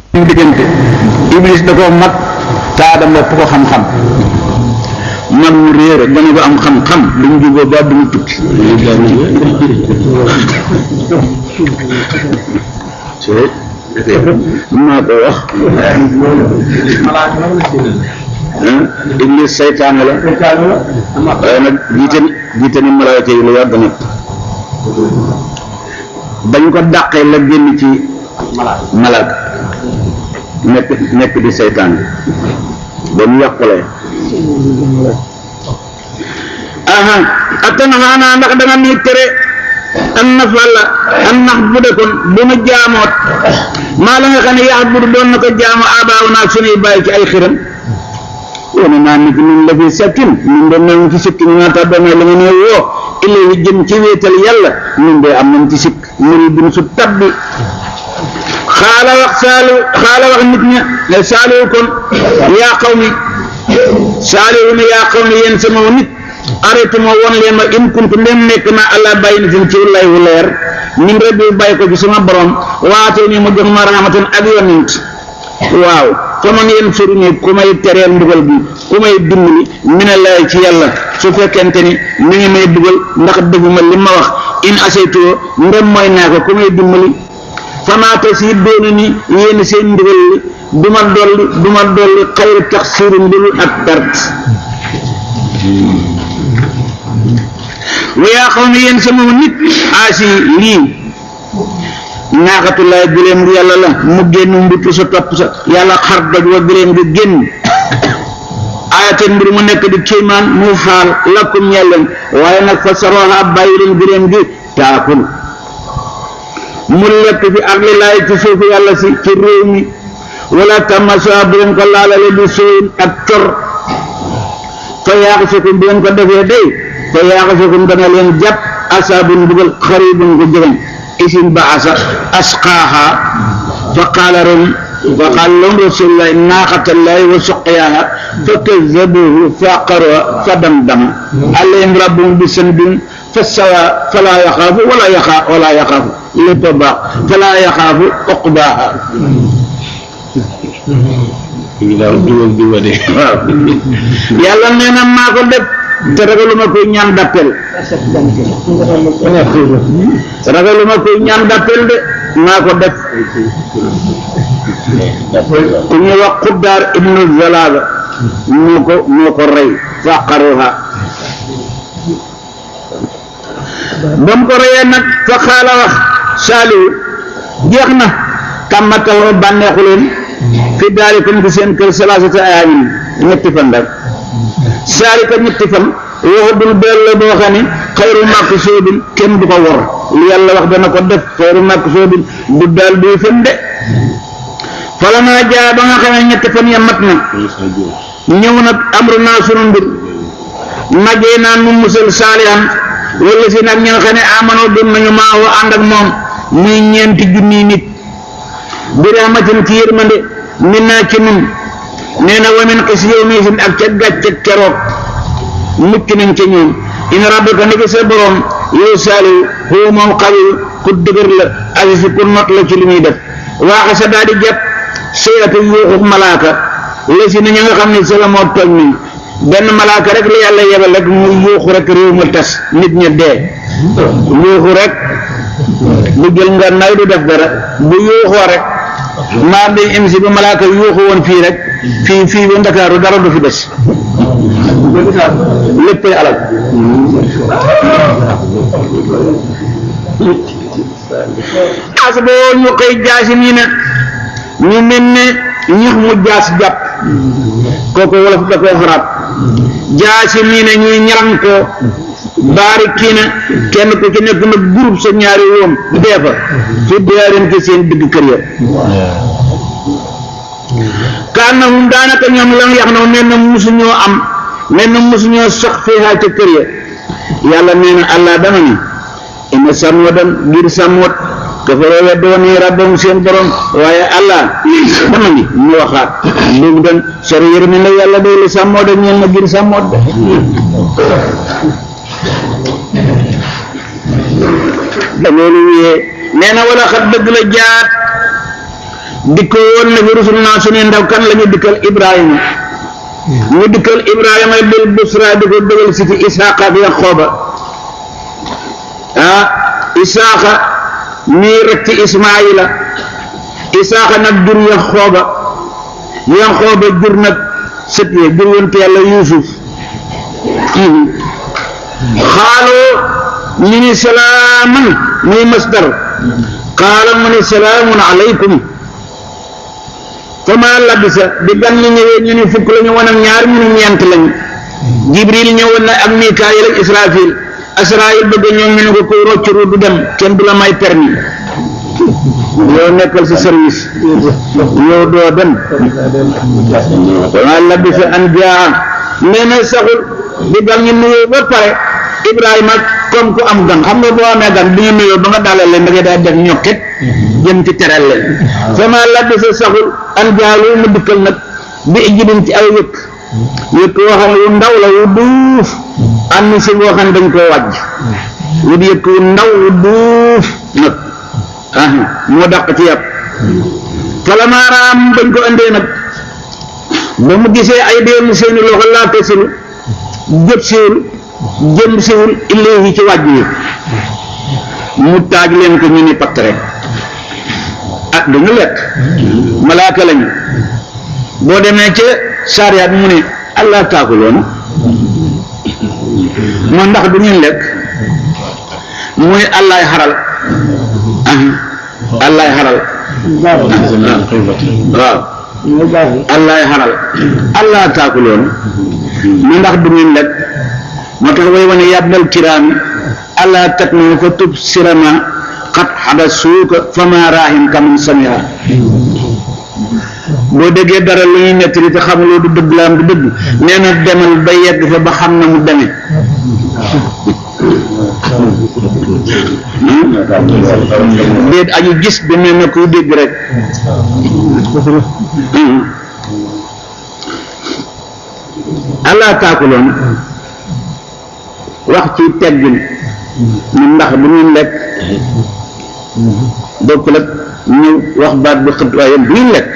ñu diggante iblis da koo mag taada mopp ko xam-xam mag mu réer gone ko am xam-xam duñ juboo ba duñu tukki maa ko wax iblis saytaan la waaye nag jiite jiite ni malaayka yi lu yàgg nag bañ ko dàqee la génn ci malaaka nekk nekk di saytaan bi ba mu yàqulee aha atanhaana ndax danga nuy tere an nafalla an nax bu de kon bu nu jaamoot maa la nga xam ne yax budu doon na ko jaamu abaaw naa sunuy bàyyi ci ay xiram wane naa nit ñun la fi sakkin ñun de nañ ci sikk ñu naa tax doon la nga ne woo ilayhi jëm ci wéetal yàlla ñun de am nañ ci sikk muri bin su tabbi xaala wax saalu xaala wax nit ña ne saaliwu kon yaa xaw mi saaliwu ne yaa xaw mi yéen sama nit arrêté moo won leen ma in kuntu ndem nekk na allah bàyyi na fi ci lay wu leer min rabbi bàyyi ko ci sama borom waatee ni mu jox ma rahmatan ak yonent waaw fa man yéen sori ne ku may tereel mbugal bi ku may dimbali mina laay ci yàlla su fekkente ni mi ngi may dugal ndax defuma li ma wax in asaytoo ndem mooy naa ko ku may dimbali famaata si doonu ni yéen seen ndigal li du ma dolli du ma dolli xayru tax sirin lu ak perte wayaa xaw ne yéen sama nit aasi lii naaxatulaay giléem gi yàlla la mu génn mbutu sa topp sa yàlla xar doj wa giléem gi génn ayateen mbir mu nekk di kéemaan mu faal lakkum ñelleen waaye nag fa saroha bàyyi leen giléem gi taakul mu lekk fi arli laay ci suufu yàlla si ci réew mi wala tamasa bu leen ko laalale di sooyin ak cor fa yaaxisukum bu leen ko defee day fa yaaxisukum dana leen jàpp asaabun bugal xaribun ko jegeñ isin ba asa asqaaha fa qaala ren fa qaala lahum rasulullahi naaqatallahi wa suqyaaha fa kazzabuhu fa aqaruha fa damdama alayhim rabbuhum bi sanbin fa sawa fala yaxaafu wala yaxa wala yaxaafu lépp a baax fala yaxaafu uqbaaha waaw yàlla nee na maa ko def te ragaluma koy ñaan d'appel ragaluma koy ñaan d'appel de maa ko def ku ñu wax xuddaar ibnu zalaaba moo ko moo ko rey faqaruha ba mu ko reyee nag fa xaala wax saaliwu jeex na tàmmatal bànneexu leen fi daalikum ci seen kër salaasata ayaamin ñetti fan rek saalika ñetti fan waxu dul beel la boo xam ne xayru màkk soobin kenn du ko wor lu yàlla wax dana ko def xayru màkk soobin du daal duy fen de fala naa jaa ba nga xam ne ñetti fan ya mat na ñëw nag amru naa sunu mbir najee naa nu musal saalihan wala si nag ñi nga xam ne amanoo doon nañu maa woo ànd ak moom muy ñeenti junniy nit bi rahmatin ci yërmande min naa ci nun nee na wa min xis yow miisin ak ca gàcce keroog mucc nañ ca ñoom in rabbaka ni ki sa borom yow saaliw huwa moom xawiyu ku dëgër la asisi ku not la ci li muy def waaxa sa daal di jàpp séyatu yuuxu malaaka la si na ña nga xam ne sa la moo tooñ nañ benn malaaka rek la yàlla yebal rek mu yuuxu rek réew ma tas nit ña dee yuuxu rek bu jël nga nay du def dara bu yuuxoo rek maa day im si ba malaaka yuuxu woon fii rek fii fii ba ndakaaru dara du fi des léppay alal as boo ñu koy jaasi nii na ñu mel ne ñax mu jaas jàpp kooku wolof da koy xaraat jaasi nii na ñuy ñaran ko baari kii na kenn ku ci nekk nag groupe sa ñaari woom dee fa fi diyaarin ke seen digg kër ya kaan na hum daanaka ñoom lam yax na mel na musuñoo am mel na musuñoo sax fiihaa ca kër ya yàlla nee na allah dama ni ina sàmmodan ngir sàmmoot kafaroo weddi woon ni rabbam seen borom waaye allah dama ni mu waxaat léegi dan sori yërmi la yàlla day li sàmmoot ak ñeen na ngir sàmmoot de da loolu wiyee nee na wala xat dëgg la jaat dikkoo woon na fi rusul naa suñuy ndaw kan la ñu dikkal Ibrahima ñu dikkal Ibrahima bil busra di ko bëggal si ci Isaaqa ak Yaqooba ah Isaaqa mii rek ci Ismaayila Isaaqa nag jur Yaqooba Yaqooba jur nag sët yi jur yonent yàlla Yuusuf xaaloo ñu ni salaaman muy masdar qaala mu ni salaamun alaykum fama labisa bi gan ñi ñëwee ñu ni fukk la ñu wan ak ñaar ñu ni ñeent lañu jibril ñëwoon na ak mikaayil ak israfil asraayil bëgg ñoom ñu ne ko koy roccuru du dem kenn du la may permis yow nekkal si service yow doo dem fama labisa an jaa nee na saxul bi gan ñi nuyoo ba pare ibrahima comme ku am gan xam nga boo amee gan bi ñu nuyoo ba nga dalal leen da ngay daal def ñokket jëm ci teral leen fama labisa saxul an jaalu mu dikkal nag bi ijibin ci ay yëkk yëkk woo xam ne wu ndaw la wu duuf am si boo xam ne dañ koo wàjj wu di yëkk wu ndaw wu duuf nag ah moo dàq ci yàpp falamaaraam bañ ko andee nag ba mu gisee ay déemu seeni loxo laata silu jëp siwul jëm siwul ilayhi ci wàjj yi mu taaj leen ko ñu ni patt rek ah duñu lekk malaaka lañu boo demee ca saariyaat mu ne allah taakuloon moo ndax du ngeen lekk muy allaay xaral ah allaay xaral waaw allaay xaral allah taakuloon mu ndax du ngeen lekk moo tax way wane yàbbal kiraami allah tat na fa tub sirama xat xada suuka fama raahim kaman samira boo déggee dara lu ñuy nettali te xamuloo du dëgg la am du dëgg nee na demal ba yegg fa ba xam na mu demee déet aju gis bi mel na kuy dégg rek allah taakuloon wax ci teggin mu ndax du ngeen lekk bokkul ak ñëw wax baat bi xët waaye du ngeen lekk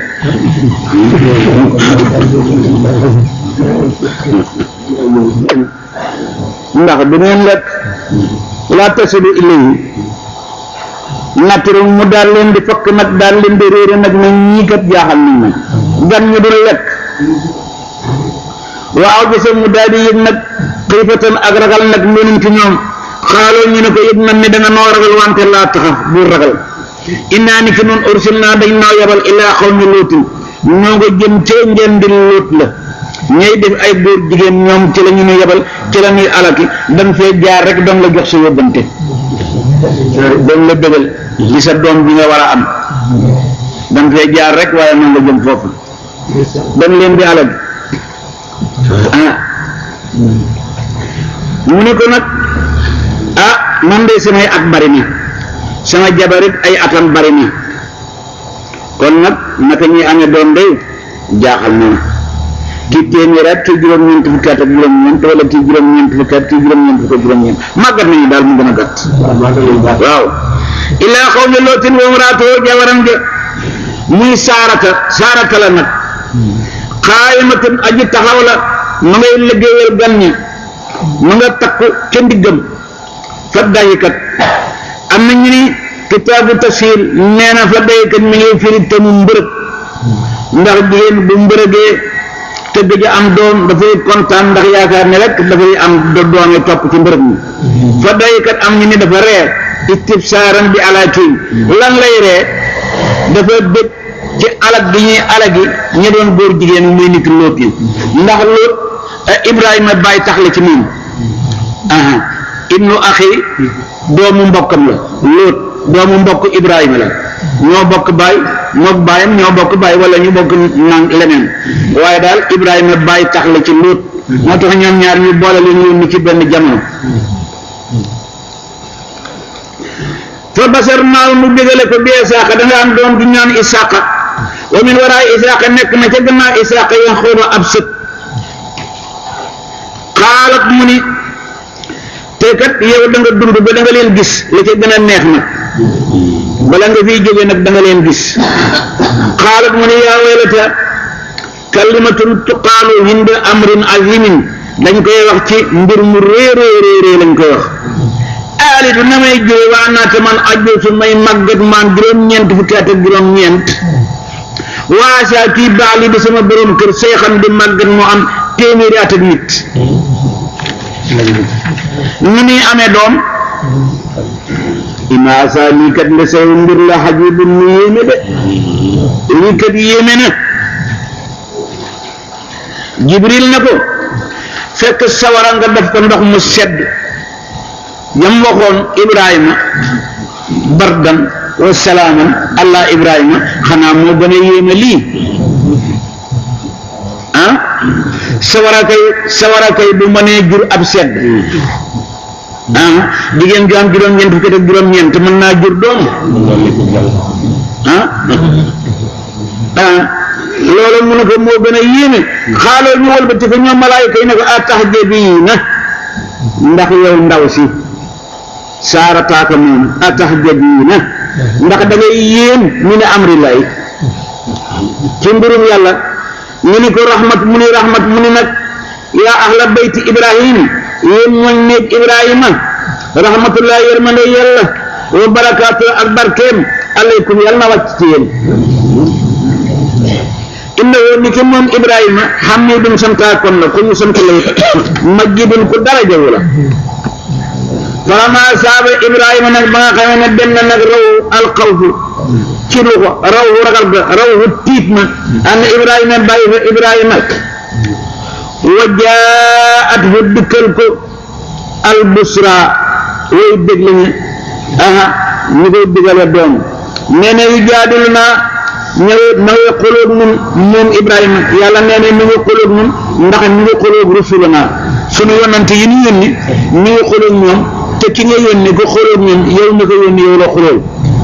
ndax du ngeen lekk laa tasilu ilayhi natturu mu daal leen di fokk nag daal leen di réere nag ne ñii kat jaaxal nañ ma gan ñu dul lekk waaw bisa mu daal di yëg nag xiifatan ak ragal nag mbenum ci ñoom xaaloo ñu ne ko yëg nañ ne da nga noo ragal wante laa taxaf bu ragal innaa ni ki noon ursil naa dañ noo yabal illaa xawmi lootin ñoo nga jëm cee ngeen di loot la ñay def ay góor jigéen ñoom ci la ñu ñu yabal ci la ñuy alaki dañ fee jaar rek doon la jox sa yóbbante doon la bëggal li sa doom bi nga war a am dañ fee jaar rek waaye man nga jëm foofu dañ leen di alaki ah mu ne ko nag ah man de samay at bari na sama jabarit ay atam bari na kon nag naka ñuy amee doom day jaaxal na kii téeméer at kii juróom-ñeent fukki at ak juróom-ñeent wala kii juróom-ñeent fukki at kii juróom-ñeent fukki ak juróom-ñeent màggat nañu daal mu gën a gàtt waaw illaa xawmi lootin wa imraatuhu jabaram ja muy saarata saarata la nag xaayimatun aji taxaw la ma ngay liggéeyal gan ñi ma nga takku ca ndiggam fa dayikat am na ñu ni kitaabu tafsir nee na fa dayikat mi ngi firi te mu mbërëg ndax jigéen bu mbërëgee te gëj a am doom dafay kontaan ndax yaakaar ne rek dafay am do doome topp ci mbërëg mi fa dayikat am ñu ni dafa ree istibsaaran bi alaakin lan lay ree dafa bëgg ci alag bi ñuy alagi ñi doon góor jigéen muy nit lóot yi ndax lóot Ibrahima bàyyi tax la ci moom aha ibnu axi doomu mbokkam la lóot doomu mbokk Ibrahima la ñoo bokk baay mook baayam ñoo bokk baay wala ñu bokk naan leneen waaye daal Ibrahima bàyyi tax la ci lóot moo tax ñoom ñaar ñu boole leen yónni ci benn jamono fa basar naaw nu bégale ko bi Isaaqa da nga am doom du ñaan Isaaqa wa min waraay Isaaqa nekk na ca gannaaw Isaaqa yan xóoba ab sët xaalat mu ni te kat yow da nga dund ba da nga leen gis la ca gën a neex nag bala nga fiy jóge nag da nga leen gis xaalat mu ne yaa waylata kalimatun tuqaalu hinda amrin azimin dañ koy wax ci mbir mu réerée réerée lañ koy wax aalitu na may jóge waa naata man ajootu may màggat maan juróom-ñeent fukki at ak juróom-ñeent waasaa kii baax li di sama borom kër seexan di màggat mu am téeméeri at ak nit nu muy amee doom imaasa lii kat la say mbir la xajibun mu yéeme de lii kat yéeme na jibril na ko fekk sawara nga def ko ndox mu sedd yam waxoon ibrahima bardan wa salaaman allah ibrahima xanaa moo gën a yéeme lii ah sawara kay sawara kay bu mënee jur ab sedd ah jigéen ju am juróom-ñeent fukki ak juróom-ñeent mën naa jur doom ah ah loolu mu ne ko moo gën a yéeme xaaloo ñu wëlbati ko ñoom malaayika yi ne ko ataxjabiina ndax yow ndaw si saarataaka moom ataxjabiina ndax da ngay yéem mi ne amri lay ci mbirum yàlla ñu ni ko rahmat mu ni rahmat mu ni nag yaa ahla bayti ibrahim yéen ñooñ néeg ibrahima rahmatullah yërmande yàlla wa barakaatu ak barkeem aleykum yàlla na wàcc ci yéen inna woon ni ki moom ibrahima hamidun santaakoon la ku ñu sant la majjidun ku darajawu la falama saaba ibrahima nag ba nga xamee ne dem na nag raw alxawfu ci lu ko raw ragal ga raw tiit ma an ibrahima bàyyi fa ibrahima wa jaat fu dikkal ko albusra way dég lañu aha ñu koy digale doom nee na yu jaadilu naa ñëwee ma ngi xoloog nun moom ibrahima yàlla nee na mi ngi xoloog nun ndax mi ngi xoloog rusulana sunu yonante yi ñu yónni mi ngi xoloog ñoom te ki nga yónni ko xoloog ñun yow mi ko yónni yow la xolool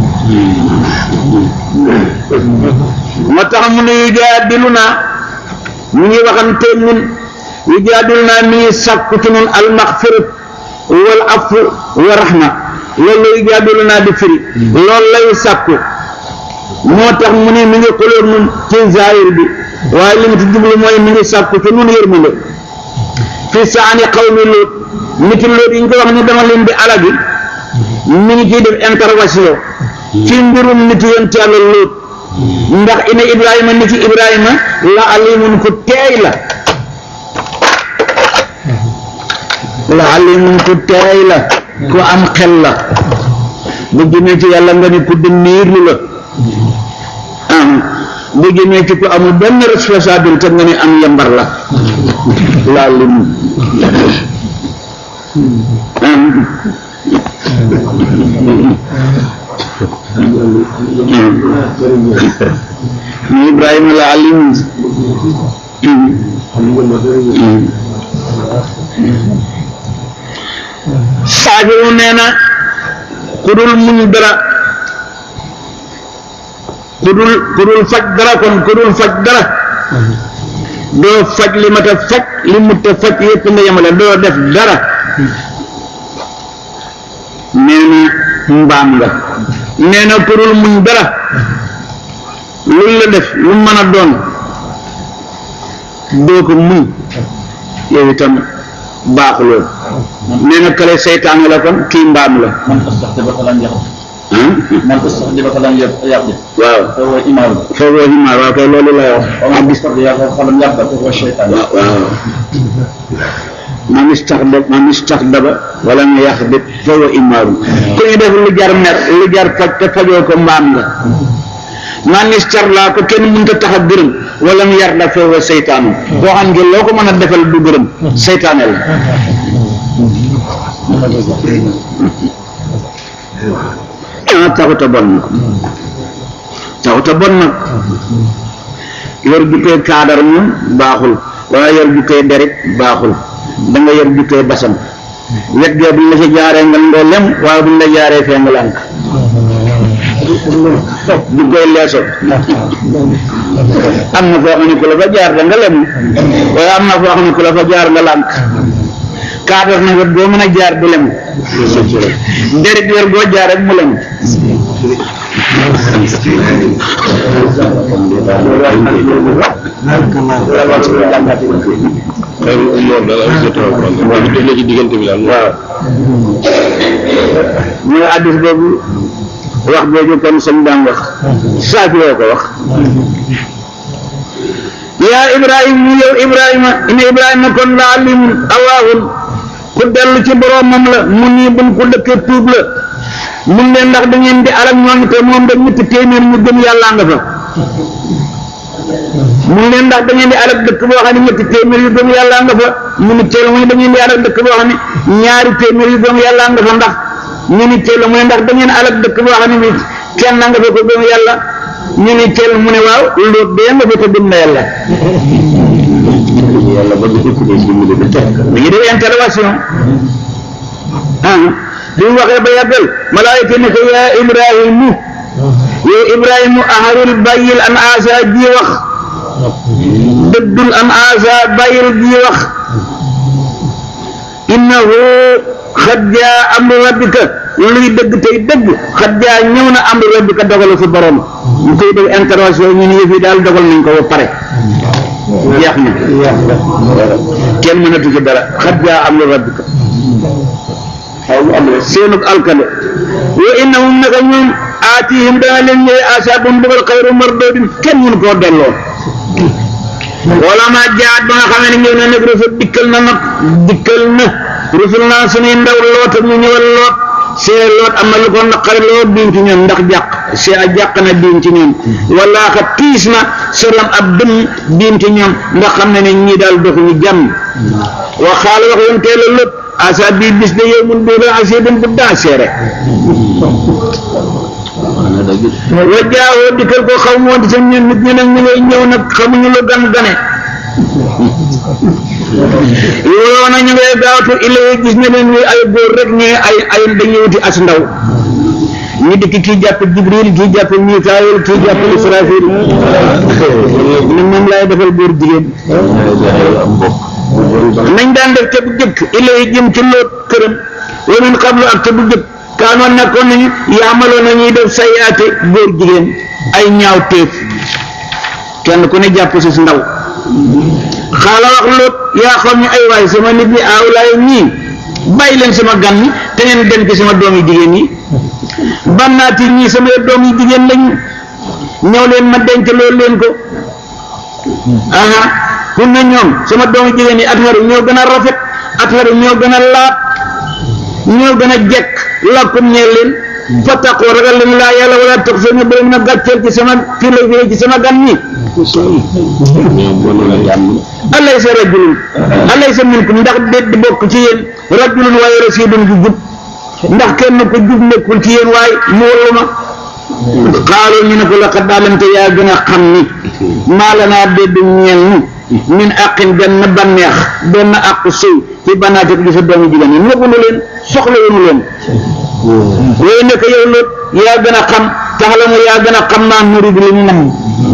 moo tax mu ne yu jaadilu naa mi ngi waxanteeg ñun yu jaadilu naa mi ngi sàkku ci nun almaxfirat wal afu wa rahma loolu la yu jaadilu naa di firi loolu lay sàkku moo tax mu ne mi ngi xoloog nun ci zahir bi waaye li mu ci jublu mooy mi ngi sàkku ci nun yërmande fi saani xawmi Luut nit Luut yi ñu ko wax ni dama leen di alagi mi ngi ciy def intervention ci mbirum nit yonent Yàlla Luut ndax ina Ibrahima nit Ibrahima la alimun ku teey la la alimun ku teey la ku am xel la bu jëmee ci yàlla nga ni ku dënniirlu la bu jëmee ci ku amul benn responsabilité nga ni am yambar la la alimun ni Ibrahima la alimun saafiru nee na ku dul muñ dara ku dul ku dul faj dara kon ku dul faj dara doo faj li mat a faj li mut a faj yépp nga yemale doo def dara nee na mbaam nga nee na ku dul muñ dara luñ la def lu mën a doon doo ko muñ yow itam baaxuloo nee na kale seytaane la kon kii mbaam la man استخدمك لن يغضب ah من استخدمك لن يغضب waaw فهو إمام foogoo ximaar waaw kay loolu lay wax ومن استخدمك فلم يغضب فهو الشيطان waaw man istaxdab man istaxdaba wala nga yaxdib foofu imaarum ku ñu def lu jar mer lu jar faj te fajoo ko mbaam nga man istar laa ko kenn mënta tax a gërëm wala mu yar la foofu seytaanum boo xam nga loo ko mën a defal du gërëm seytaane la ah taxut a bon nag taxut a bon nag yor jukkee kaadar moom baaxul waaye yor jukkee derit baaxul da nga yor jukkee basan wet gee buñ la si jaaree nga ngoo lem waaye buñ la jaaree fee nga lànk jukkee leeso am na foo xam ne ku la fa jaar da nga lem waaye am na foo xam ne ku la fa jaar nga lànk kaadar na wet boo mën a jaar du lem derit yor goo jaar rek mu lem moom daal am jot a waaw def na ci diggante bi daal. waaw ñu ne addis boobu wax jooju kon sëñ daan wax saafi yoo ko wax yaa ibrahim mu yow ibrahima ina ibrahima kon la alimun awaahun ku dellu ci boromam la mu nii bun ku dëkkee tuub la mun leen ndax da ngeen di alal ñooñu te moom da ñetti téeméer ñu gëm yàlla nga fa mun leen ndax da ngeen di alal dëkk boo xam ne ñetti téeméer yu gëm yàlla nga fa mu ni teel muy da ngeen di alal dëkk boo xam ne ñaari téeméer yu gëm yàlla nga fa ndax ñu ni teel mu ne ndax da ngeen alal dëkk boo xam ne bi kenn nga fa ko gëm yàlla ñu ni teel mu ne waaw loolu dee nga fa ko gëm na yàlla yàlla ba ñu ko ci mu def tek mi ngi def intervention ah bi mu waxee ba yàggal malaayika ne ko yaa ibrahimu yow ibrahimu aharul bàyyil an asa ji wax dëddul an asa bàyyil ji wax innahu xad jaa amru rabbika luy dëgg tey dëgg xad jaa ñëw na amru rabbika dogalu fi borom ñu koy def intervention ñu ne yëf yi daal dogal nañ ko ba pare jeex na kenn mënatu ci dara xad jaa amru rabbika seenug alkale wa innahum naka ñoom aatihim dana leen ñëwee asaabun bëggal xayru mardoodin kenn mënu koo delloo wala ma jaat ba nga xamee ne ñëw na nag rusul dikkal na nag dikkal na rusul naa suñuy ndaw loot ak ñu ñëwal loot see loot am na lu ko naqari lool diin ci ñoom ndax jàq see a jàq na diin ci ñoom wala xa tiis na solam ab dëm diin ci ñoom ndax xam ne ne ñii daal doxuñu jàmm wa xaala wax yoon teel a lëpp asa bii bis de yow mun dóora asidin bu daa seere wa jaawoo dikkal ko xaw ma woon seen ñun nit ñi nag ñu ngay ñëw nag xamuñu lu gan gane yow na ñu ngay gaawtu illee gis ne leen ñuy ay góor rek ñuy ay ay dañuy wuti as ndaw ñu dikk kii jàpp jibril kii jàpp mikaayil kii jàpp israfil ne moom laay defal góor jigéen nañ daan def ca bu jëkk illee jëm ci loot këram wa min qablu ak ca bu jëkk kaanoon nekkoon nañu yaamaloon nañuy def sayaate góor jigéen ay ñaaw téef kenn ku ne jàpp si si ndaw xaala wax loot yaa xam ne ay waay sama nit ñi aawlaay ñii bàyyi leen sama gan ñi te ngeen dem ci sama doom yi jigéen yi bannaati ñii sama doom yi jigéen lañu ñëw leen ma denc loolu leen ko aha kun na ñoom sama doom yi jigéen yi atharu ñoo gën a rafet atharu ñoo gën a laat ñoo gën a jekk lakkum ñeel leen fattaqu ragal leen laa yàlla wala tax seen bu leen a gàcceel ci sama fii lay fii ci sama gan ñi alaysa rajulun alaysa minkum ndax déet di bokk ci yéen rajulun waaye rasidun ju jub ndax kenn ko jub nekkul ci yéen waaye mu wallu ma xaaloo ñu ne ko laqad daalamte yaa gën a xam ni maa la naa dédd ñeel ni min àqin benn banneex benn àqu sëy ci banaate gi sa doomu jigéen yi nëbbunu leen soxla wunu leen yooyu nekk yow loot yaa gën a xam taxalamu yaa gën a xam maa nurid li ñu nam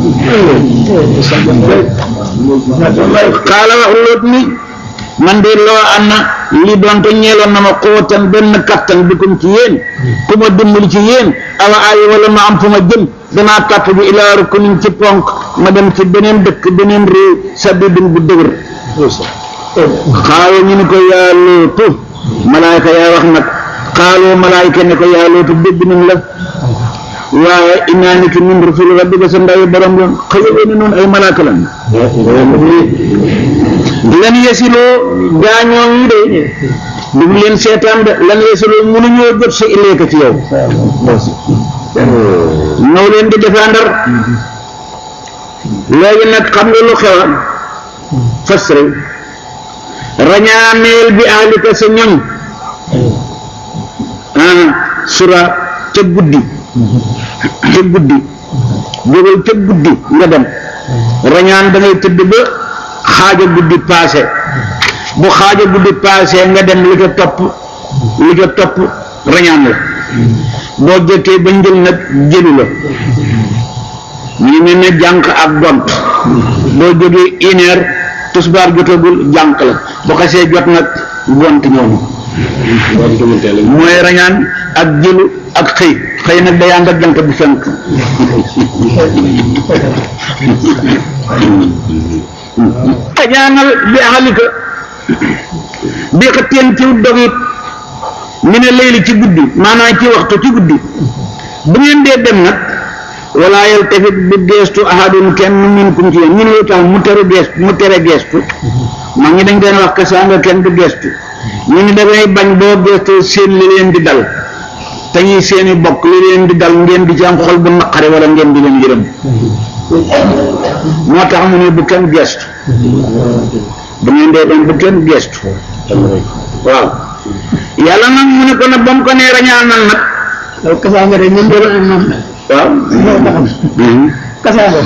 xaala wax loot ni man de loo am na li doonte ñeeloon na ma xóotan benn kattan bikum ci yéen ku ma dimbali ci yéen awa ay wala ma am fu ma jëm danaa tàpp bi ilaa rukunin ci ponk ma dem ci beneen dëkk beneen réew sabidin bu dëgër xaawa ñu ne ko yaa lootu malaayka yaa wax nag xaaloo malaayka ne ko yaa lootu dégg nañ la waaye innaa ni ki min rusul rabbika sa ndawi borom yoon xëyoo ne noonu ay malaaka lan lan yesiloo gaañoo yi de dug leen seetaan de lan yesiloo mënuñoo jot sa ileeka ci yow ñëw leen di défendre léegi nag xam nga lu xewa fasre rañaaneel bi ahlika sa ñoñ ah sura ca guddi ca guddi jógal ca guddi nga dem rañaan da ngay tëdd ba xaaja guddi paase bu xaaja guddi paase nga dem li ca topp li ca topp rañaan la boo jëkkee ba njël nag jëlu la ñu mel ne jànq ak gont boo jógee une heure tusbaar jotagul jànq la bu xasee jot nag gont ñëw na waaw diggante la mooy rañaan ak jëlu ak xëy xëy nag day ànd ak jant bu fenk rañaanal bi axalika bi xëtteen ci dog it mi ne layli ci guddi maanaam ci waxtu ci guddi bu ngeen dee dem nag wala yaltafit bu geestu ahadun kenn minkum ci yéen ñu ne lu tax mu tere geestu mu tere geestu mag ñi dañ deen wax que saa nga kenn du geestu ñu ni dangay bañ boo geestu seen li leen di dal te ñuy seeni bokk li leen di dal ngeen di ci am xol bu naqare wala ngeen di leen yërëm moo tax mu ne bu kenn geestu bu ngeen dee dem bu kenn geestu waaw yàlla nag mu ne ko nag ba mu ko nee rañaanal nag loolu kasaanga de ñun doon am moom waaw loolu taxam kasaanga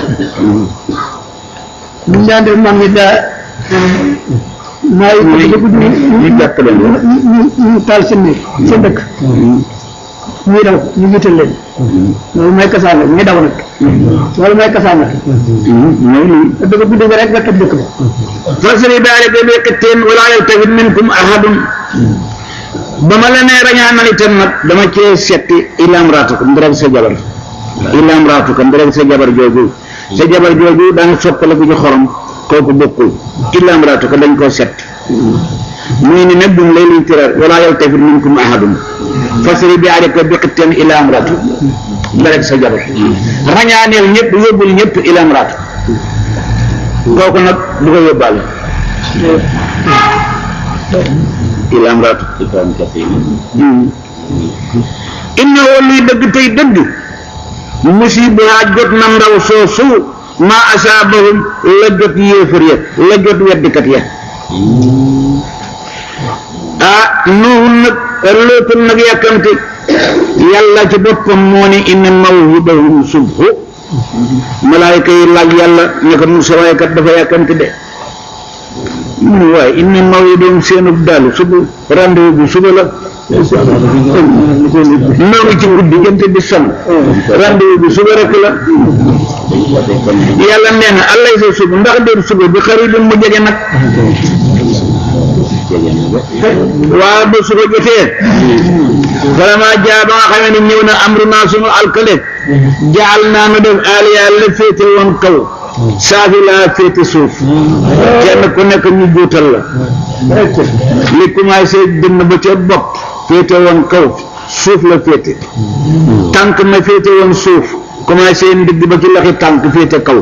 ñu daan def mag ñi daa maa yi ko dugg ñu jàpp leen ñu ñu ñu taal seen néeg seen dëkk ñuy daw ñu jiital leen loolu mooy kasaanga ñu daw nag loolu mooy kasaanga mooy lii te dëgg guddi nga rek nga tëb dëkk ba fasri daalika bi qittin wala yaltafit minkum ahadun ba ma la nee rañaanal itam nag dama cee setti ilam raatuka ndirek sa jabar ilam raatuka ndirek sa jabar jooju sa jabar jooju daan soppaliku ci xorom kooku bokkul ilam raatuka dañ koo setti muy ni nag duñ lay liy tirar wala yaltafit minkum ahadun fasri daalika bi qittin ilam raatuka ndirek sa jabar rañaaneel ñëpp yóbbul ñëpp ilam raatuka kooku nag du ko yóbbaale ilam raatu inna woo luy dëgg tey dëgg musiba jot na ndaw soosu ma asaabahum la jot yéefar ya la jot weddikat ya ah nuhun nag lootul nag yàkkamte yàlla ci boppam moo ne inna mawhidahum subhu malaayka yi laaj yàlla ne ko mu sawaay kat dafa yàkkamte de mu ne waaye inna mawhidahum seenu daal suba rendez-vous bi suba la noo ngi ci guddi jant bi son rendez-vous bi suba rek la yàlla nee na allay sa suba ndax déet suba bi xaribin mu jege nag waaw ba suba jotee vraiment jaa ba nga xamee ne ñëw na amru naa sunu alkale jaal naa nu def aliya la féete woon kaw saafi laa féete suuf kenn ku nekk ñu juutal la li commencé dënn ba ca bopp féete woon kaw suuf la féete tànk na féete woon suuf commencé ndigg ba ci laxi tànk féete kaw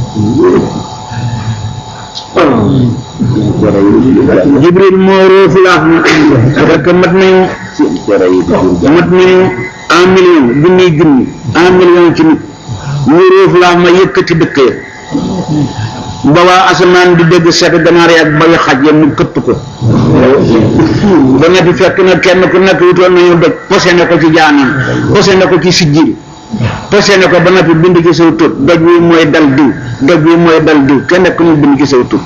jibril moo roofu laax na fekk mat nañu mat nañu un million junniy junni un million ci nit mu roofu laax ma yëkkati dëkk ya ba waa asamaan di dégg seet ganaar yi ak bayu xaj ya mu këpp ko ba nga fi fekk na kenn ku nekk wutoon nañu doj posé ne ko ci jaanam posé ne ko ci sijjil posé ne ko ba nga fi bind ci saw tur doj wi mooy dal diw doj wi mooy dal diw kenn ku ñu bind ci saw tur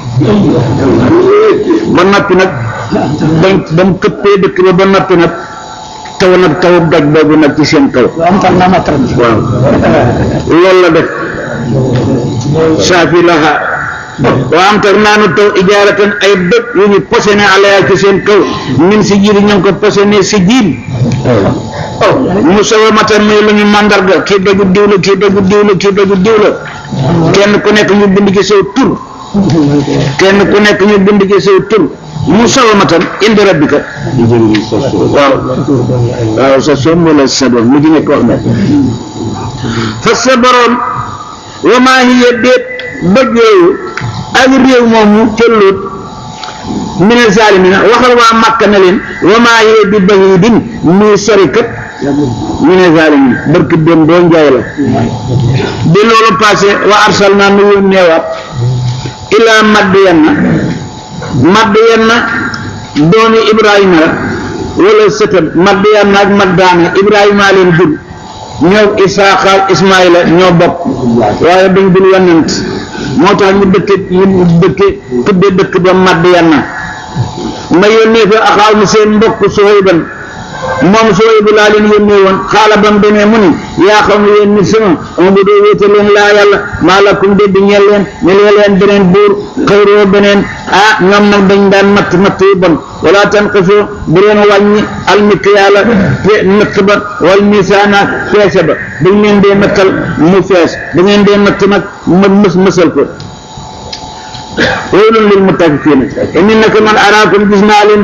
ba noppi nag bañ ba mu këppee dëkk ba ba noppi nag taw nag taw doj boobu nag ci seen kaw am tam naa ma taram waaw loolu la def saafi laha waa am tax naanu taw ijaaratan ay dëkk yu ñu posé ne alaya ci seen kaw min si jiir ñu ngi ko posé ne si jiin mu sawa matan muy lu ñu mandarga kii dogu diw la kii dogu diw la kii dogu diw la kenn ku nekk ñu bind ci saw tur kenn ku nekk ñu bind ci saw tur mu sawa matan indi rabbika waaw waaw sa soom wala sa doom mu ci nekk wax na fa sa borom wa maa hiya déet doj yooyu ak réew moomu cëllut mine zalimina waxal waa Makka ne leen wa maa hiya bi bahidin muy sori kat mine zalimina barki dem doo njaay la bi loolu passé wa arsalna nu yónneewaat ilaa Madyanna Madyanna doomi Ibrahima la wala sëtam Madyanna ak Maddaana Ibrahima leen jur ñoo Isaaqa ak Ismaïla ñoo bokk waaye dañ dul yonent moo tax ñu dëkke ñu dëkke tudde dëkk ba Madyanna ma yónnee fa axaaw mi seen mbokk Suhayban moom sooy bu laa leen yónnee woon xaala ba mu demee mu ni yaa xam ne yéen nit sama ama bu doo wéete leen laa yàlla maa lakum déddi ñeel leen ne leen beneen buur xëyroo beneen ah ñoom nag dañ daan matt matt yu bon wala tanqisoo bu leen wàññi almikyaala te natt ba wal misaana feese ba dañ leen dee nattal mu fees da ngeen dee natt nag ma mës mësal ko waylun lil mutaffifina inni naka man araakum gis naa leen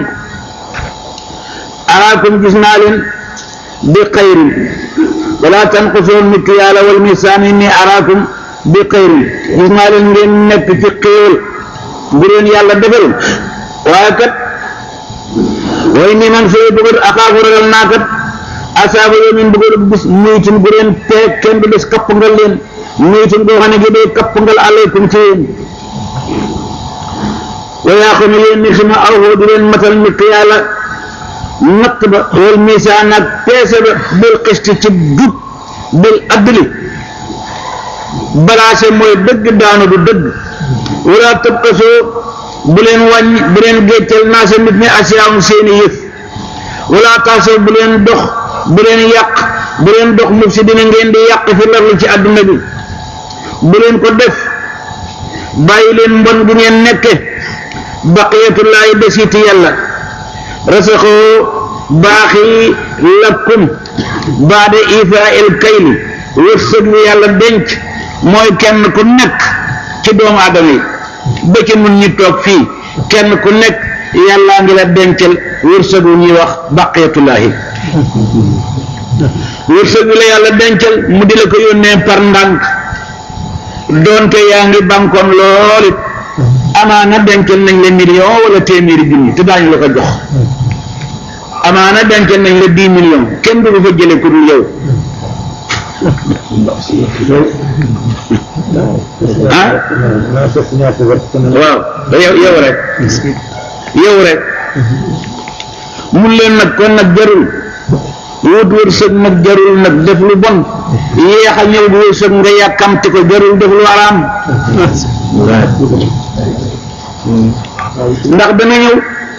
araakum gis naa leen bi xayrin wala tanqusoo mikyaala wal misaan inni araakum bi xayrin gis naa leen ngeen nekk ci xéewal bu leen yàlla defal waaye kat way ni man sooy bëgg akaafu ragal naa kat asaaba yawmin bëgg bis muytin bu leen te kenn du des kapp ngal leen muytin boo xam ne gi day kapp ngal alaykum ci yéen wa yaa xam ne yéen ni suma awoo di leen matal mikyaala natt ba wal misaan ak peese ba bil xisti ci jub bil adli balaase mooy dëgg daanu du dëgg wala tabkasoo bu leen wàññi bu leen gécceel naa sa nit ñi asiyaam seeni yëf wala taasoo bu leen dox bu leen yàq bu leen dox muf si dina ngeen di yàq fi larli ci àdduna bi bu leen ko def bàyyi leen mbon gi ngeen nekke baqiyatullaahi desiti yàlla rasaxoo baaxi lakum baada ifaa il kayli wërsëg wi yàlla denc mooy kenn ku nekk ci doomu aadama yi ba ci mun ñi toog fii kenn ku nekk yàllaa ngi la dencal wërsëg wu ñuy wax baqiyatullaahi wërsëg wi la yàlla dencal mu di la ko yónnee par ndànk doonte yaa ngi bankoon lool it amaana dencal nañ la million wala téeméeri junni te daañu la ko jox amaana dencal nañ la dix millions kenn du ko fa jële ku dul yow ah waaw yow yow rek yow rek mun leen nag kon nag jarul wut wërsëg nag jarul nag def lu bon yéex a ñëw bu wërsëg nga yàkkamti ko jarul def lu araam ndax dana ñëw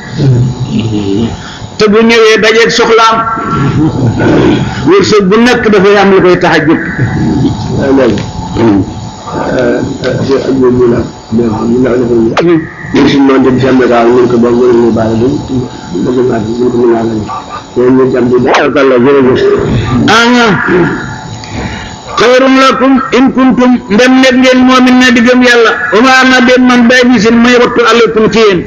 te bu ñëwee dajeeg soxlaam wërsëg bu nekk dafay am lu koy tax a jóg ñun suñu noonu dem jàmm daal ñu ko bokk ñu bàyyi ba bëgg naa ñu ko mën a lañ ñoom ñu jàmm di daal la jërëjëf anga xayrun lakum in kuntum ndem nekk ngeen moomin ne di gëm yàlla uma ana den man bay bi sin may wattu alaykum ci yéen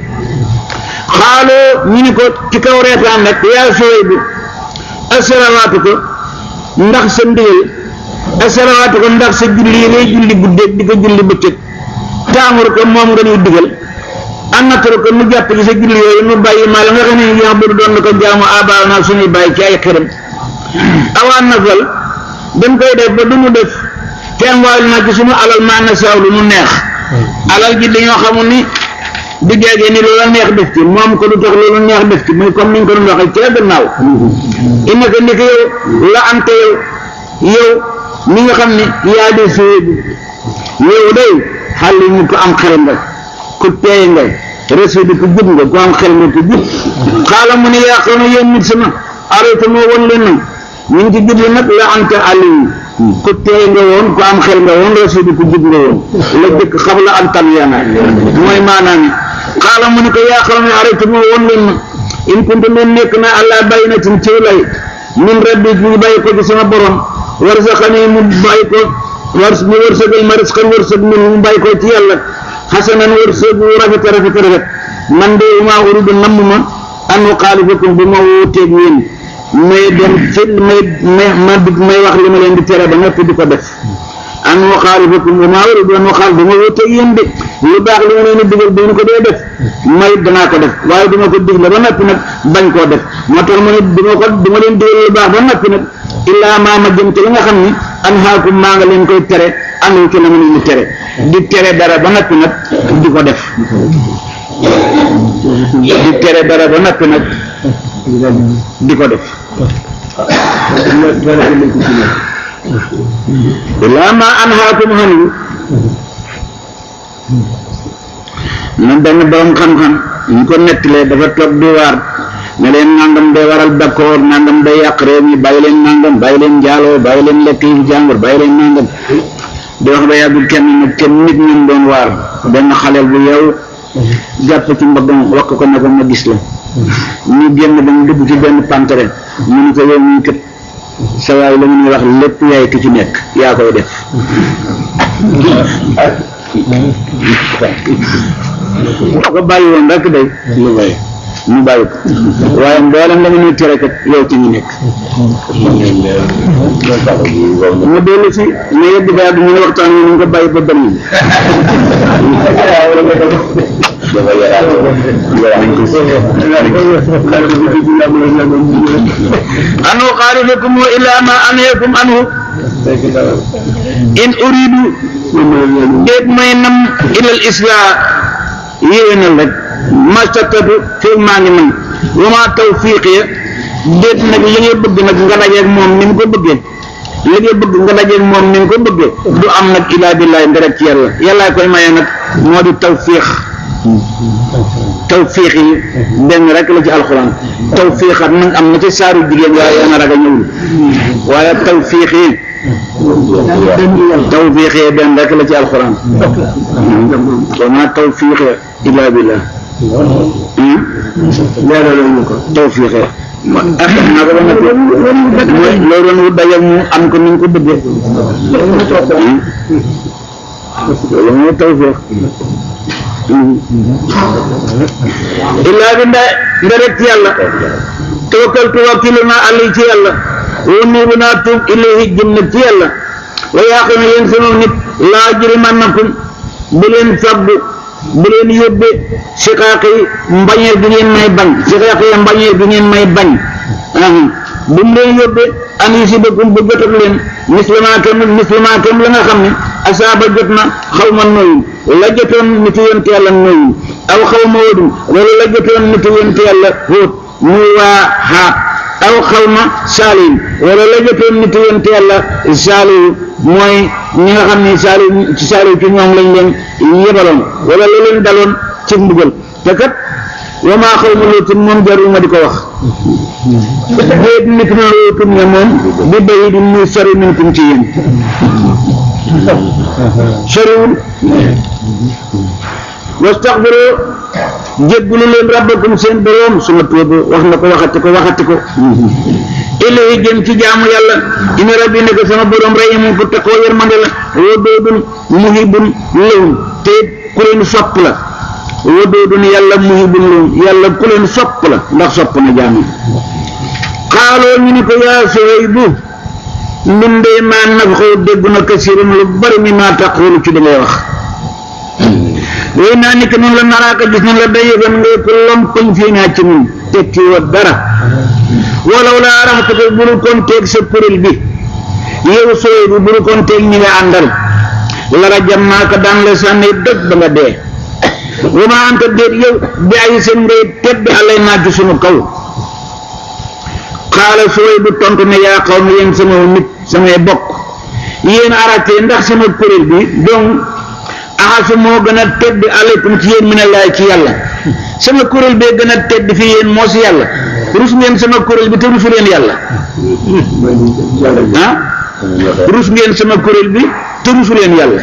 xaaloo ñu ni ko ci kaw reetaan rek yaa sooy bi asarawaatu ko ndax sa ndigal asarawaatu ko ndax sa julli yi ngay julli guddeeg di ko julli bëccëg taamur ko moom nga ñuy digal annataru ko nu jàpp ci sa julli yooyu nu bàyyi maa la nga xam ne yax bu doon na ko jaamu abaaw naa suñuy bàyyi ci ay xiram awaan nafal dañ koy def ba du mu def te am waayul naa ci suñu alal maa na saaw lu nu neex alal ji dañoo xamul ni du jeegee ni loola neex def ci moom ko du tax loola neex def ci muy comme ni ñu ko doon waxee ca gannaaw ina ko ndiki yow la ante yow yow mi nga xam ne yaa di suwe bi yow day xal yi mu ko am xel nga ku teey nga resu di ko jub nga ku am xel nga ko jub xaala mu ne yaa xam ne yéen nit sama arrêté moo woon leen nag ñu ngi ci jublu nag la ante aliyu ku teey nga woon ku am xel nga woon resu di ko jub nga woon la jëkk xam la am tam yana mooy maanaam xaala mu ne ko yaa xam ne arrêté moo woon leen nag in kuntu leen nekk na allah bàyyi na ci lay min rabbi ñu bàyyi ko ci sama borom warsaxani mu bàyyi ko war mu wërsëgal ma risqan wërsëg min mu bàyyi ko ci yàlla xasanan wërsëg wu rafet rafet rafet man de maa uridu namm ma an uxaalifakum bu ma wuuteeg yéen may dem ci may may ma may wax li ma leen di tere ba noppi di ko def an uxaalifakum bu maa uridu an uxaal bu ma wuuteeg yéen de lu baax li ma leen di digal bu ñu ko dee def may danaa ko def waaye duma ko digle ba noppi nag bañ koo def moo tax ma ne duma ko duma leen digal lu baax ba noppi nag illaa maa ma jëm ci li nga xam ni an haakum maa nga leen koy tere anu ci la ma leen di tere di tere dara ba noppi nag di ko def di tere dara ba noppi nag di ko def illaa maa an haakum xanu na benn borom xam-xam ñu ko nettalee dafa toog di waar ne leen nangam day waral d'accord nangam day yàq réew mi bàyyi leen nangam bàyyi leen njaaloo bàyyi leen lekk yi jàngur bàyyi leen nangam di wax ba yàgg kenn nag kenn nit ñun doon waar benn xaleel bu yeewu jàpp ci mbaggam wax ko ne ko ma gis la ñu génn ba mu dugg ci benn pantere mu ni ko yow ñu kët sa waay la mu ñuy wax lépp yaay ki ci nekk yaa koy def ko bàyyi woon rek day lu may mu bàyyi ko waaye mboolem la mu ñuy tere kat yow ci ñu nekk mu dellu si ne yëpp ba yàgg mu ne waxtaan wi ñu ko bàyyi ba benn anu xaalifakum ila ma anheekum anhu in uridu déet may nam ilal islah yéwénal rek mastatatu fii maa ngi man wa ma tawfiqiya déet nag li ngay bëgg nag nga dajeeg moom ni mu ko bëggee li ngay bëgg nga dajeeg moom ni mu ko bëggee du am nag ilaa billahi nderek ci yàlla yàllaa koy maye nag moo di tawfiq tawfiq yi benn rek la ci alxuraan tawfiqat nag am na ci saaru jigéen waaye yana raga ñëwul waaye tawfiq yi tawfiq yi benn rek la ci alxuraan wa ma tawfiq illa billah leeral ñu ko tawfiq ah naa ko ba noppi mooy loo doon wut dajal mu am ko ni nga ko bëggee loolu mooy tawfiq illaa bi nda nga rek ci yàlla tawakkaltu wakkilu naa àlli ci yàlla wa nuubu naa tuub ilayhi jëm nag ci yàlla wa yaa xam ne yéen sunu nit laa jurimannakum bu leen faggu bu leen yóbbe siqaaqi mbañeel bi ngeen may bañ siqaaqi mbañeel bi ngeen may bañ bu mu leen yóbbe an yusibakum bu jotat leen mislama kem mislama kem la nga xam ne asaaba jot na xaw ma nooyun la jotoon nit yonte yàlla nooyun aw xaw ma wóodum wala la jotoon nit yonte yàlla hóot muy waa xaat aw xaw ma saaliin wala la jotoon nit yonte yàlla saaliyu mooy ñi nga xam ne saaliyu ci saaliyu ci ñoom lañ leen yebaloon wala la leen daloon ci mbugal te kat wa maa xaw ma lootum moom jarul ma di ko wax déet nit na lootum ne moom bi bayi di muy sori minkum ci yéen soriwul wastaxfiru jéggulu leen rabbakum seen boroom suma tuubu wax na ko waxati ko waxati ko ilayhi jëm ci jaamu yàlla ina rabbi nekk sama boroom rahimun ku takkoo yërmande la wadoodun muhibun lahum te ku leen sopp la wadoodun yàlla muhibun lahum yàlla ku leen sopp la ndax sopp na jaam yi xaaloo ñu ni ko yaa Suhaybu ñun de maa nafxoo dégg na kasiirun lu bari mi maa taqulu ci li ngay wax wéy naa ni que noonu la naraaka gis nañ la dayifan ngay ko lompoñ fii naa ci ñun tekki wa dara walaw laa raxtuka buru kon teeg sa kuréel bi yow sooy bi buru kon teeg ñi nga àndal lara jam naa ko daan la sànni dëgg ba nga dee wa ma anta déet yow bi ay seen ngay tedd alay naa ci sunu kaw xaala sooy bu tontu ne yaa xaw ma yéen sama nit samay bokk yéen arrêté ndax sama kuréel bi donc axasu moo gën a tedd aleykum ci yéen mi ne laay ci yàlla sama kuréel bee gën a tedd fi yéen moo si yàlla rus ngeen sama kuréel bi te rusu leen yàlla ah rus ngeen sama kuréel bi te rusu leen yàlla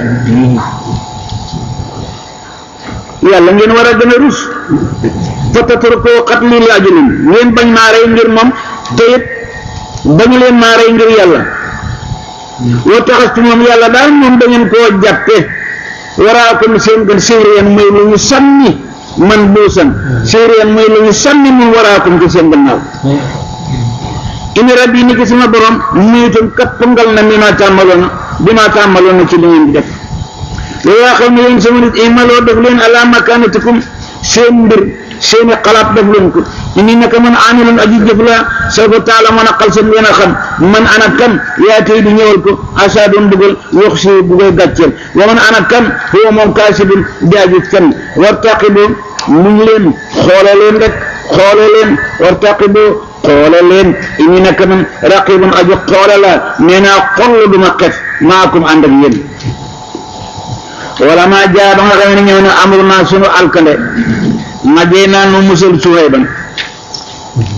yàlla ngeen war a gën a rus fatatur koo xat li laajulin ngeen bañ maa rey ngir moom te it bañu leen maa rey ngir yàlla woo taxastu moom yàlla daal moom da ngeen koo jàppe waraa ko seen gën séeréen mooy lu ñu sànni man buusan séeréen mooy lu ñu sànni mun waraa ko ci seen gannaaw ina rabbi ni ki sama borom muyutum kappangal na mi ma tàmmaloon bi ma tàmmaloon na ci li ngeen di def yaa xam ne yéen sama nit imaloo def leen ala makanatikum seen mbir seeni xalaat def leen ko inni naka man amilun aji jëf la soo ko taala mën a xal seen ngeen a xam man ana kan yaa tey di ñëwal ko asa doon bëggal yox si bu koy gàcceel wa man ana kan huwa moom kaasibun di aji fen wartaqibu muñ leen xoole leen rek xoole leen wartaqibu xoole leen inni naka man raqibun aji xoole la nee naa xoll duma xef maakum ànd ak yéen wala maa jaa ba nga xam ne ñëw na amru naa sunu alkande ma jey naa nu musal Suhayban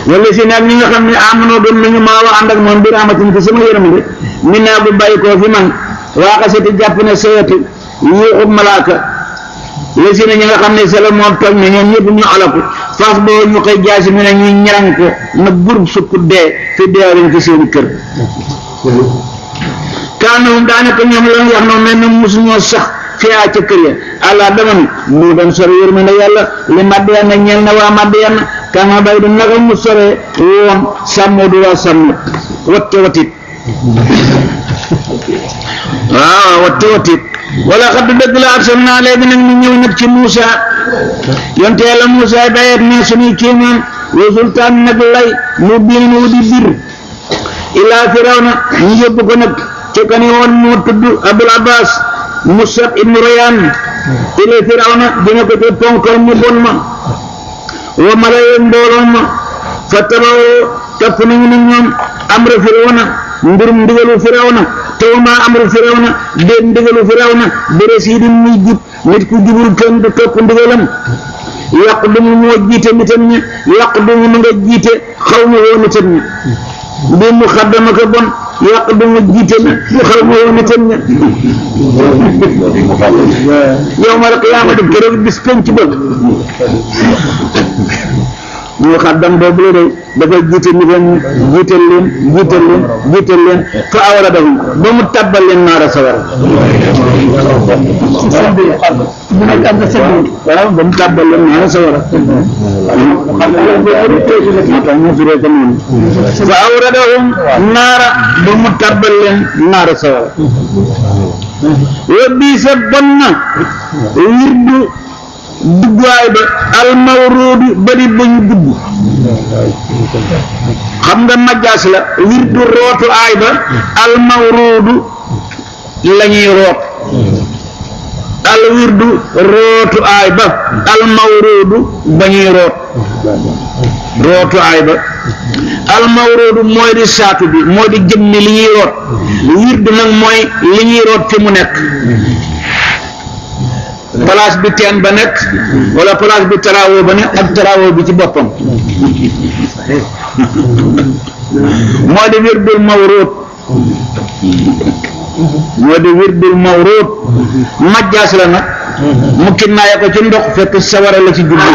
wala si nag ñi nga xam ne amanoo doon nañu maa wa ànd ak moom bi rahmatin ci sama yërmande min naa bu bàyyi koo fi man waaxasati jàpp ne sayatu yuuxub malaaka la si ne ñi nga xam ne sala moom toj ne ñoom ñëpp ñu alaku fas boo ñu koy jaasi mi ne ñuy ñaran ko na gurub sukk dee fi deewaleen ci seen kër kaanahum daanaka ñoom la wax noonu mel na mosuñoo sax fiyaa ca kër ya allah dama ni mu doon sore yërmande yàlla li màdd yanna ñeel na waa màdd yanna kama bay du naka mu sore woon sàmmoo du waa sàmm watte watit waaw watte watit wala xaddu dëgg la arsal naa léegi nag ñu ñëw nag ci Muusa yonte yàlla Muusa dayet ne suñuy kéemaan wa sultaan nag lay mu biin wu di bir ilaa firawna ñu yóbbu ko nag ca kani woon moo tudd Abul Abbas Musab ibnu Rayaan ila firawna dina ko ca ponkal mu bon ma wa malaye mbooloo ma fa tabawoo topp nañu ne ñoom amra firawna mbirum ndigalu firawna te wa maa amru firawna déet ndigalu firawna bere sii di muy jub nit ku jubul kenn du topp ndigalam yàq du mu moo jiite nitam ñi yàq du mu nga jiite xaw ma woo nitam ñi bi mu xaddama ko bon yàq du mu jiite na xaw ma woo nitam ñi yow ma rek yaa ma def keroog bis penc ba mu xaddam boobu la day dafay jiite nitam ñi jiital leen jiital leen jiital leen fa awra dahum ba mu tabbal leen naara sawara mu nekk am na seen waaw ba mu tabbal leen naara sawara moo tax ñu firee ko noonu fa awradahum naara ba mu tabbal leen naara sawara wa bii sa bon na wirdu duggaay ba almawruudu bari ba ñu dugg xam nga majjaas la wirdu rootu aay ba almawruudu la ñuy root al wirdu rootu aay ba almawruudu ba ñuy root rootu aay ba almawruudu mooy di saatu bi mooy di jëmmi li ñuy root wirdu nag mooy li ñuy root fi mu nekk place bi teen ba nekk wala place bi taraawoo ba nekk ak taraawoo bi ci boppam moo di wirdul mawruut moo di wirdul mawruut majjaas la nag mu kinnaaya ko ci ndox fekk sawara la ci jublu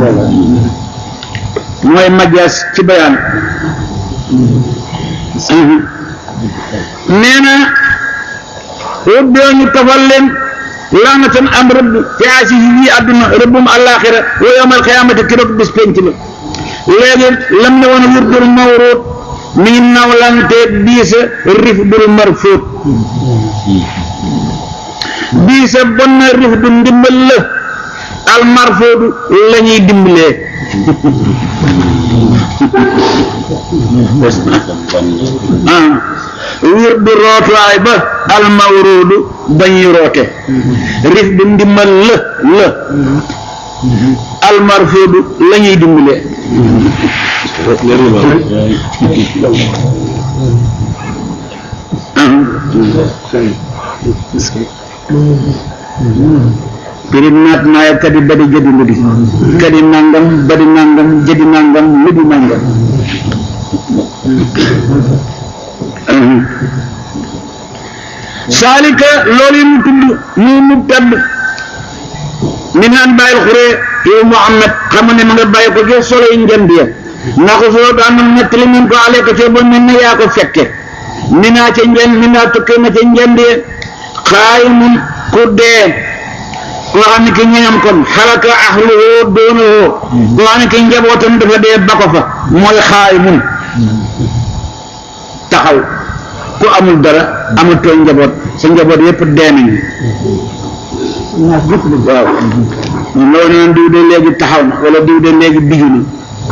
mooy majjaas ci bayaan nee na rëbboo ñu tafal leen laanatan am rëbb fi aasi yi àdduna rëbbum àllaaxira wa yawmal qiyaamati keroog bis penc la léegi lam ne woon wirdul mawruut mi ngi nawlanteeg biisa rifdul marfuut biisa bon na rifdu ndimbal la al marfuutu la ñuy dimbalee ah wirdu rootuwaay ba al mawruudu ba ñuy roote rifdu ndimbal la la al marfuudu la ñuy dimbalee pirim naat naaya kadi badi jadi ludi kadi nangam badi nangam jadi nangam ludi nangam saalika loolu yi mu tudd mu mu tedd mi naan bàyyil xuree yow Muhammad xam ne ma nga bàyyi ko ci solo yi njënd ya ndax soo daan nettali min ko ale ko ci ba mel ne yaa ko fekke mi naa ca njënd mi naa tukkee na ca njënd ya xaay mun ku dee koo xam ne ki ñeñam kon xalaka ahluhu doonuhu koo xam ne ki njabootam dafa dee ba ko fa mooy xaay mun taxaw ku amul dara amatoo njaboot sa njaboot yépp dee nañu waaw loolu neen diw de léegi taxaw na wala diw de léegi biju na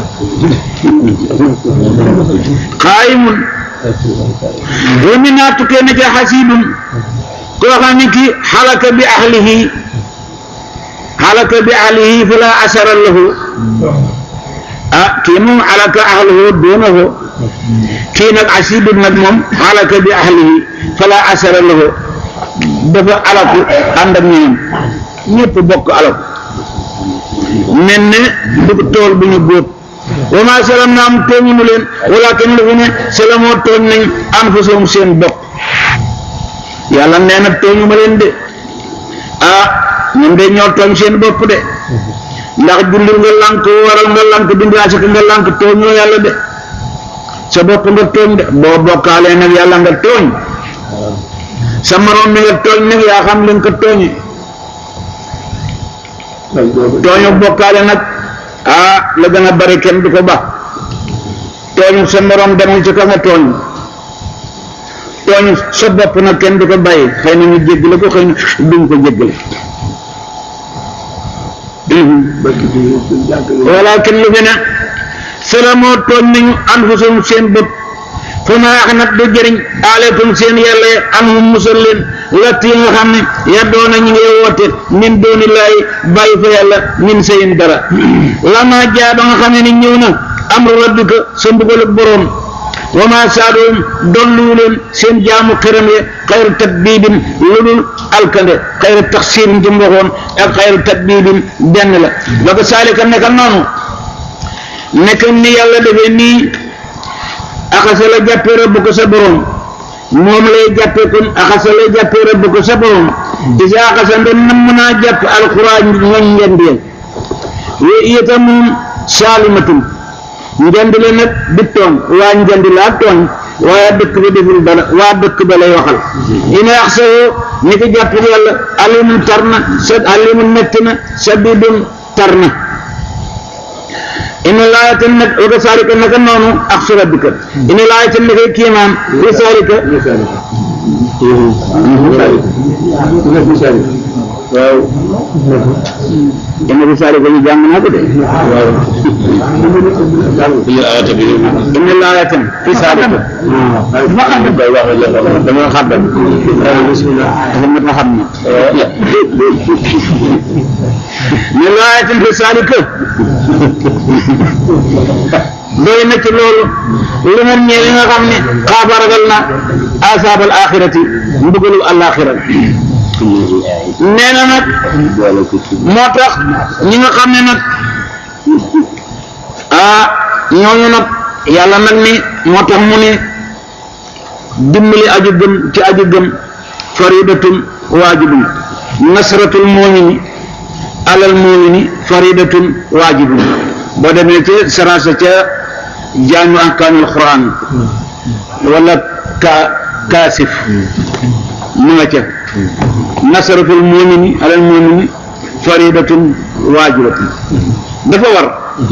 xaayimun wa min naa tukkee na ca xasiidun koo xam ne ki xalaka bi ahlihi xalaka bi ahlihi fala asara lahu ah kii moom xalaka ahluhu doonahu kii nag asidul nag moom xalaka bi ahlihi fala asara lahu dafa alaku ànd ak ñoom ñëpp bokk alaku mel ne du tool bu ñu góob wa maa salamnaahum tooñunu leen walakin lu fi ne salamoo tooñ nañ anfusahum seen bopp yàlla nee na tooñu ma leen de ah ñun de ñoo tooñ seen bopp de ndax julli nga lànk waral nga lànk dindi asaka nga lànk tooñoo yàlla de sa bopp nga tooñ de boo bokkaalee nag yàlla nga tooñ sa moroom mi nga tooñ nag yaa xam li nga ko tooñi tooñu bokkaale nag ah la gën a bari kenn du ko ba tooñu sa moroom demal ci ka nga tooñ tooñu sa bopp nag kenn du ko bàyyi xëy na ñu jéggale ko xëy na duñ ko jéggale walakin lu fi ne salamoo tooñ nañu anfusum seen bopp fa ma wax nag du jëriñ aleykum seen yàlla anhum musal leen latt yi nga xam ne yaddoona ñu ngi woote min dooni laay bàyyi fa yàlla min sayin dara lama jaa ba nga xam ne ni ñëw na amru rabbika sa mbugalu boroom wa ma saadoom dolluwu leen seen jaamu xiram ya xayru tatbiibin lu dul alkande xayru taxsiirin ci mboxoon ak xayru tatbiibin benn la ba ko saalika nekkal noonu nekk ni yàlla defee nii axasa la jàppee rëbb ko sa borom moom lay jàppee kon axasa la jàppee rëbb ko sa borom isa axasa ndem nam mën naa jàpp alxuraan ñoñ njëndeel we iyata moom saalimatum njënd la nag di tooñ waa njënd laa tooñ waaye dëkk ba deful dara waa dëkk ba lay waxal ina axsawoo ni ko jàpp yàlla alimun tar na sa alimun metti na sadidun tar na inna laayatan nag wa kasaalika naka noonu ak su rabbika inna laayatan naka kiimaan fi saalika waaw inna fi saalika ñu jàng naa ko de Yéen ayata bi inna laayatan fi saalika dama xam dafa mat a xam na inna laayatan fi saalika doy na ci loolu lu mel ne li nga xam ne xaaba ragal na asaabal axirati mbugalu alaxira nee na nag moo tax ñi nga xam ne nag ah ñooñu nag yàlla nag ni moo tax mu ne dimbali aju gëm ci aju gëm faridatun waajibun nasratul mumini alal mumini faridatun waajibun boo demee ci sarasa ca jaami ahkaamul quran wala ka kaasif mu nga ca nasaratul mumini alal mumini faridatun waajibatun dafa war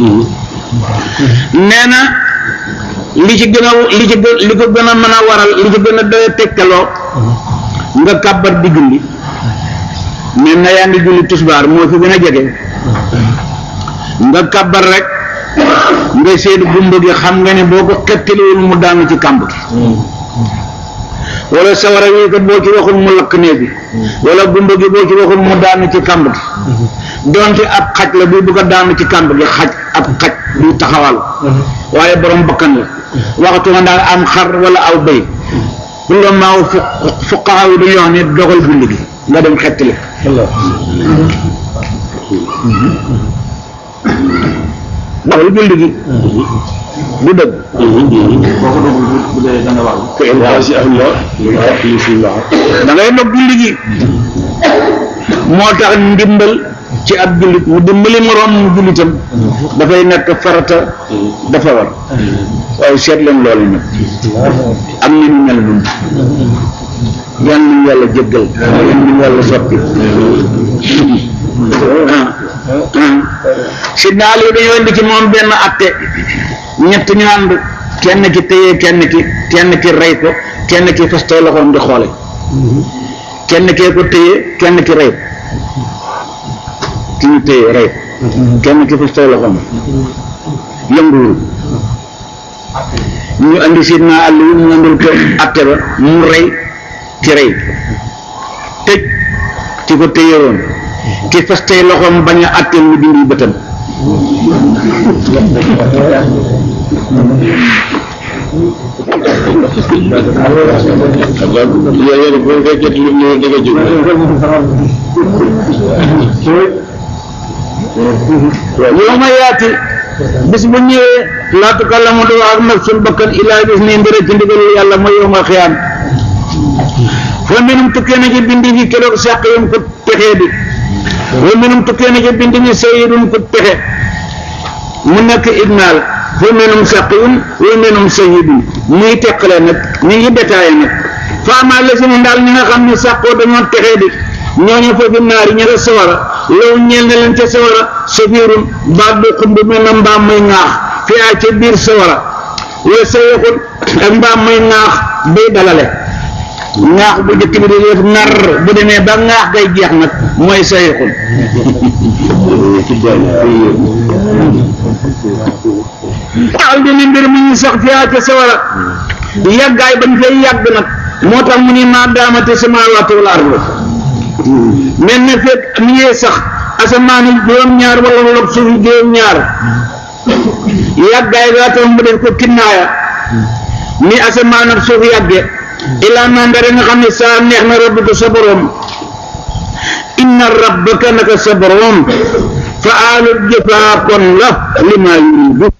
nee na li ci gën a li ci gën li ko gën a mën a waral li ci gën a doy tegtaloo nga kàbbar di julli mais na yaa ngi julli tusbaar moo fi gën a jege nga kàbbar rek nga seet gumba gi xam nga ne boo ko xettaliwul mu daanu ci kàmb gi wala sawara wi kat boo ci waxul mu lakk néeg bi wala gumba gi boo ci waxul mu daanu ci kàmb gi donte ab xaj la buy bëgg a daanu ci kàmb gi xaj ab xaj buy taxawal waaye borom bakkan la waxtu nga daan am xar wala aw bëy la maaw fu fuqaha yi dañuy wax ne dogal julli gi nga dem xettali dogal julli gi du dëgg kooku dugg bu dee dana war da ngay dog julli gi moo tax ndimbal ci ab jullit mu dimbali moroom mu jullitam dafay nekk farata dafa war waaye seet leen loolu nag am na ñu mel noonu yal nañu yàlla jéggal yal nañu yàlla soppi si daal yi dañoo indi ci moom benn atte ñett ñu ànd kenn ki téye kenn ki kenn ki rey ko kenn ki fastoo loxoom di xoole kenn kee ko téye kenn ki rey ko ki ñu téye rey ko kenn ki fastoo loxoom yënguwul ñu andi sidna àll wi ñu andil ko atte ba mu rey ki rey tëj ki ko téye woon ki fastee loxoom bañ a atteel ñu dindi bëtam yéen bu fekkee lu ñu da nga jóg yow ma yaati bis bu ñëwee laa tukallamu du wax ak nafsun bakkan illaa bis ni mbir ci ndigalul yàlla mooy yowmal xiyaam fa minum tukkee na ci bindi fi keroog sàq yum ko texee di wa minum tukkee na ci bindi fi sayidun ko texe mu nekk ignaal fa minum sàqiyun wa minum sayidun muy teqale nag ñu ngi détaillé nag fa amaa la si ne daal ñi nga xam ne sàqoo dañoo texee di ñooñu foofu naari ña nga sawara loolu ñeel na leen ca sawara safiirun baat bu xumb mel na mbaam muy ŋaax fi a ca biir sawara wa sayixun ak mbaam muy ŋaax bay dalale ŋaax bu jëkk bi di def nar bu demee ba ŋaax gay jeex nag mooy sayixun daal dina mbir mi ñu sax fi a ca sawara yàggaay bañ fay yàgg nag moo tax mu ni maa daamate samaawaatu wal ardu mel na fekk mi ngi sax asamaan yi juróom-ñaar wala wala suuf yi juróom-ñaar yàggaay gaa tax mu def ko kinnaaya ni asamaan ak suuf yàgge ilaa mandare nga xam ne saa neex na rabbi ko sa borom inna rabbaka naka sa borom fa aalu jëfaa kon la li maa yuridu